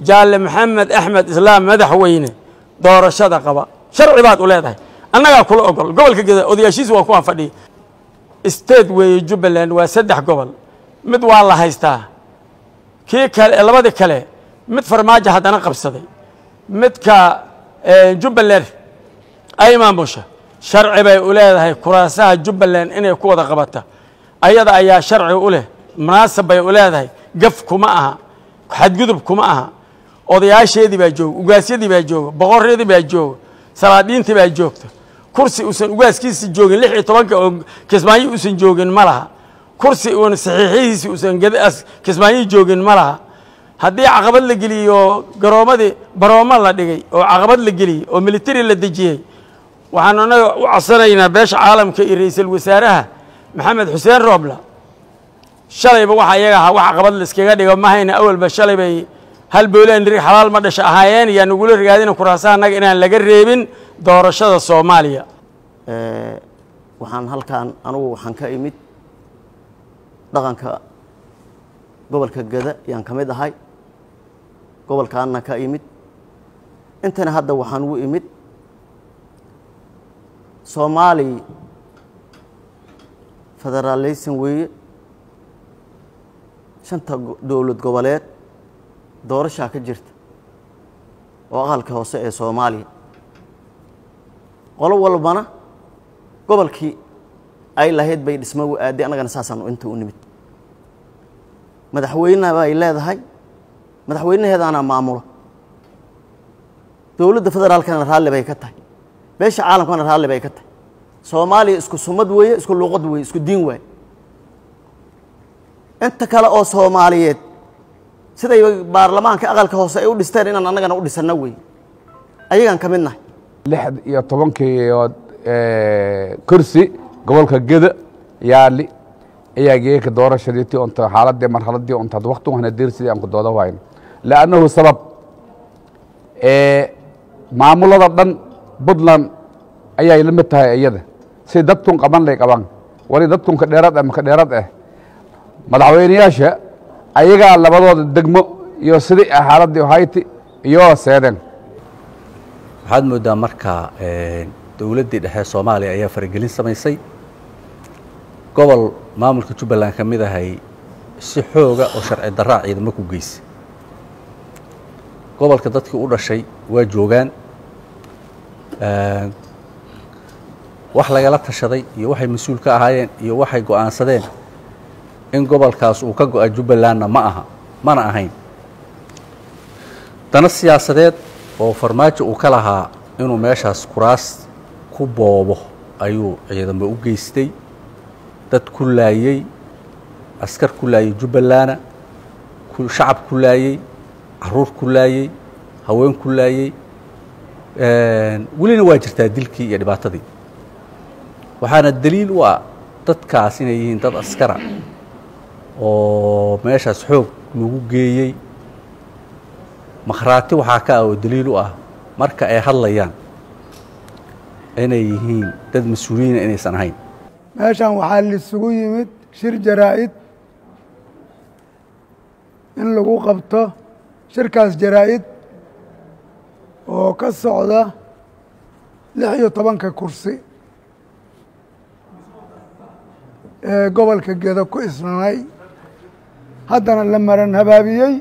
jaalle maxamed axmed islaam madaxweyne doorashada qaba sharci baad u leedahay annagaa kula ogol gobolka geda odayaashiisa waa kuwaan fadhiya state weeye jubbaland waa saddex gobol mid waa la haystaa kii kale labadii kale mid farmaajo haddana qabsaday midka jubbaland ay maamusha sharci bay u leedahay kuraasaha jubbaland inay ku wada qabata ayada ayaa sharci u leh munaasab bay u leedahay gaf kuma aha xadgudub kuma aha odayaasheedii baa jooga ugaasyadii baa jooga boqoryadii baa jooga salaadiintii baa joogta kursi uusan ugaaskiisa joogin lix iyo tobanka oo kismaayo uusan joogin ma laha kursi uun saxiixihiisi uusan kismaayo joogin ma laha haddii caqabad la geliyey oo garoomadii baroomo la dhigay oo caqabad la geliyey oo militari la dejiyey waxaan anaga u codsanaynaa beesha caalamka iyo ra-iisul wasaaraha maxamed xuseen roobla shalayba waxa iyaga ahaa wax caqabad la iskaga dhigo ma hayna awalba shalay bay hal boolaan rig xalaal ma dhasha ahaayeen yaa nagula rigaadina kuraasaha annaga inaan laga reebin doorashada soomaaliya waxaan halkaan anugu waxaan ka imid dhaqanka gobolka geda yaan ka mid ahay gobolkaana ka imid intana hadda waxaan ugu imid soomaali federaaleysan weeye shanta dowlad goboleed doorashaa ka jirta oo aqalka hoose ee soomaaliya qolo walbana gobolkii ay lahayd bay dhismo u aaday annagana saasaan inta u nimid madaxweyneha bay leedahay madaxweynaheedaana maamula dowladda federaalkana raalli bay ka tahay beesha caalamkana raalli bay ka tahay soomaaliya isku sumad weeye isku luuqad weeye isku diin waaye inta kale oo soomaaliyeed siday baarlamaanka aqalka hoose ay u dhisteen inaan annagana u dhisanno weeye ayagaan ka mid nahay lix iyo tobankii kursi gobolka geda yaali ayaa geeka doorashadiitii unta xaaladii marxaladii unta waqti wahna deersidii aan ku dooda wayno liannahu sabab maamulada dhan puntland ayay la mid tahay iyada si dadkun qaban lay qaban wali dadkun ka dheerad ah maka dheerad ah madaxweyneyaasha ayagaa labadooda degmo iyo sidii xaaladii hayti iyo seedeen waxaad moodaa marka dowladdii dhexe soomaaliya ayaa faragelin samaysay gobol maamulka jubbaland ka mid ahay si xooga oo sharci daraa ciidamo ku geysay gobolka dadkii u dhashay waa joogaan wax lagala tashaday iyo waxay mas-uul ka ahaayeen iyo waxay go'aansadeen in gobolkaas uu ka go'a jubbalandna ma aha mana ahayn dana siyaasadeed oo farmaajo uu ka lahaa inuu meeshaas kuraas ku boobo ayuu ciidamo u geystay dad ku laayey askar ku laayey jubbalana shacab ku laayey caruur ku laayey haween ku laayey welina waa jirtaa dilkii iyo dhibaatadii waxaana daliil u ah dadkaas inay yihiin dad askara oo meeshaas xoog lagu geeyey makhraati waxaa ka ah oo daliil u ah marka ay hadlayaan inay yihiin dad mas-uuliyiina inaysan ahayn meeshan waxaa laisugu yimid shir jaraa-id in lagu qabto shirkaas jaraa-id oo ka socda lix iyo tobanka kursi ee gobolka gedo ku isnanay haddana la maran habaabiyey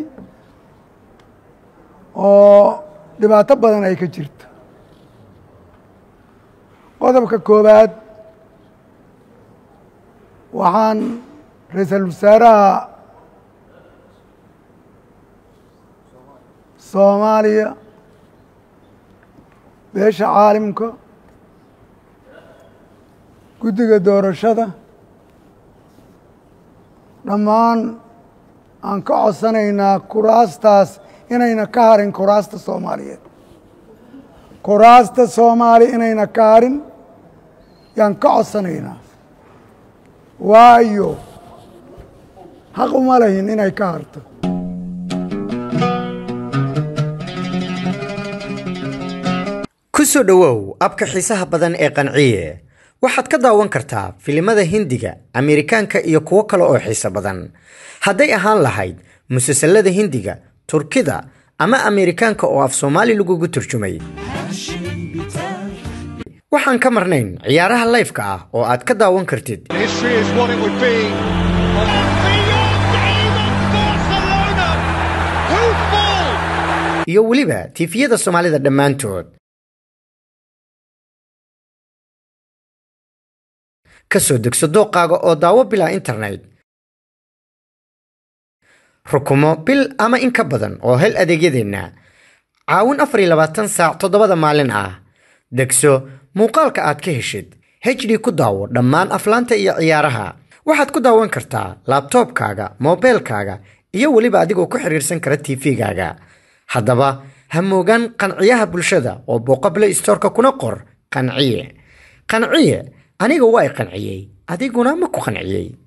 oo dhibaato badan ay ka jirto qodobka koowaad waxaan ra-iisul wasaaraha soomaaliya beesha caalimka guddiga doorashada dhammaan aan ka codsanaynaa kuraastaas inayna ka harin kuraasta soomaaliyeed kuraasta soomaaliya inayna ka harin yaan ka codsanaynaa waayo xaq uma lahin inay ka harto ku soo dhowow abka xiisaha badan ee qanciye waxaad ka daawan kartaa filimada hindiga ameerikaanka iyo kuwo kale oo xiiso badan hadday ahaan lahayd musalsalada hindiga turkida ama ameerikaanka oo af soomaali lagugu turjumay waxaan ka marnayn ciyaaraha layfka ah oo aad ka daawan kartid History is what it would be. iyo weliba tiifiyada soomaalida dhammaantood ka soo degso dooqaaga oo daawo bilaa internet rukumo bil ama in ka badan oo hel adeegyadeenna caawin afar iyo labaatan saac toddobada maalin ah degso muuqaalka aad ka heshid hd ku daawo dhammaan aflaanta iyo ciyaaraha waxaad ku daawan kartaa laabtoobkaaga moobeelkaaga iyo weliba adigoo ku xiriirsan kara tv-gaaga haddaba ha moogaan qanciyaha bulshada oo booqa play storeka kuna qor qanciye qanciye aniga waa i qanciyey adiguna ma ku qanciyey